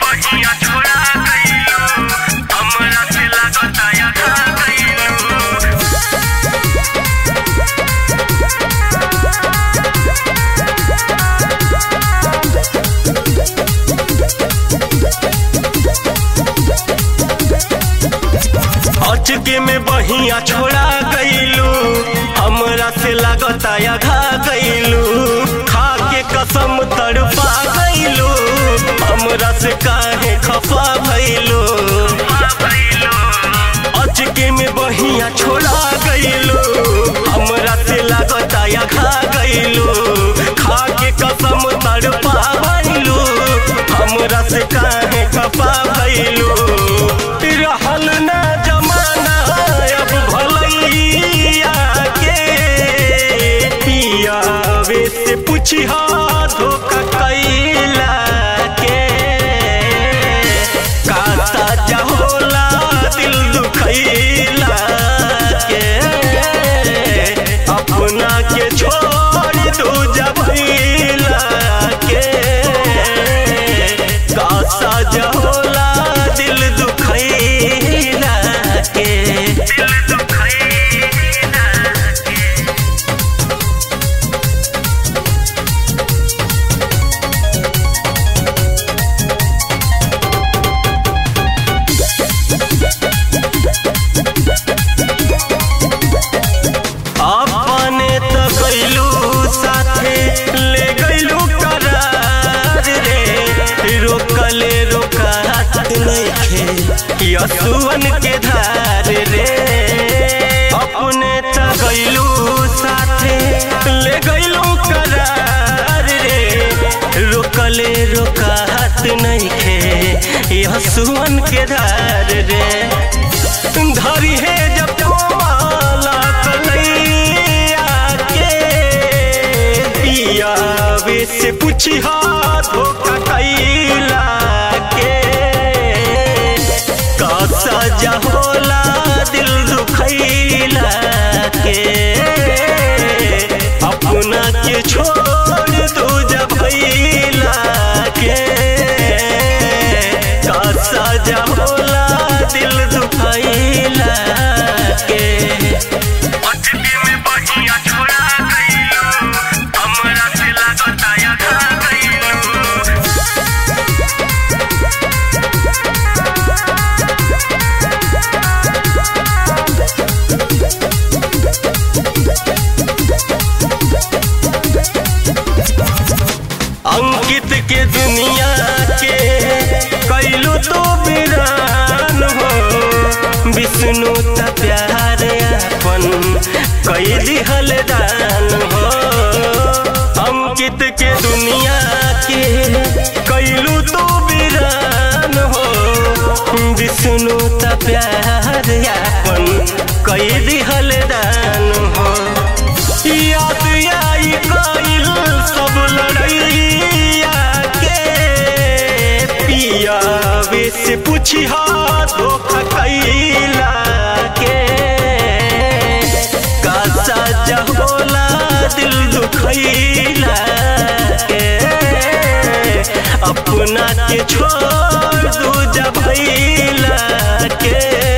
बहिया छोड़ा गइलो हमरा से लागता या खा गइलो अचके में बहिया छोड़ा गइलू हमरा से लागता या घा गइलू खा के कसम तड़पा गइलू हमरा से काहे खफा भइलू अचके में बहिया छोड़ा गइलू हमरा से लागता या घा गइलू खा के कसम तड़पा भइलू हमरा से काहे खफा भइलू रहल ना जमाना अब भलैया के पियावे से पूछिहा धोखा कैला के का साजा होला दिल दुखैला के अपना के छोड़ दो जबैला के का साजा होला दिल दुखैला के दिल दुखैला के अपने तो गइलू साथे ले गइलू करार रे रोकले रोकात नइखे यसुवन के धार रे अपने तो गइलू साथे ले गइलू करार रे रोकले रोकात नइखे यसुवन के धार रे धरी है जब कोमाला कलैया के पियावे से पूछिहा धोखा कैला के का सजा होला दिल दुखैला के अपना के छोड़ दो जब भैला के का सजा होला दिल दुखैला के अटके में बहिया छोड़ा गइलो हमरा से लागता या खा गइलो अंकित के दुनिया के कैलू तो बिरान हो विष्णु त प्यार अपन कई दिहल दान हो अंकित के दुनिया के कैलू तो बिरान हो विष्णु त प्यार अपन कई दिहल दान हो याद आई कइल सब लड़ैया के पियावे से पूछिहा धोखा कैला के का सजा होला दिल दुखैला के अपना के छोड़ दू जब भैला के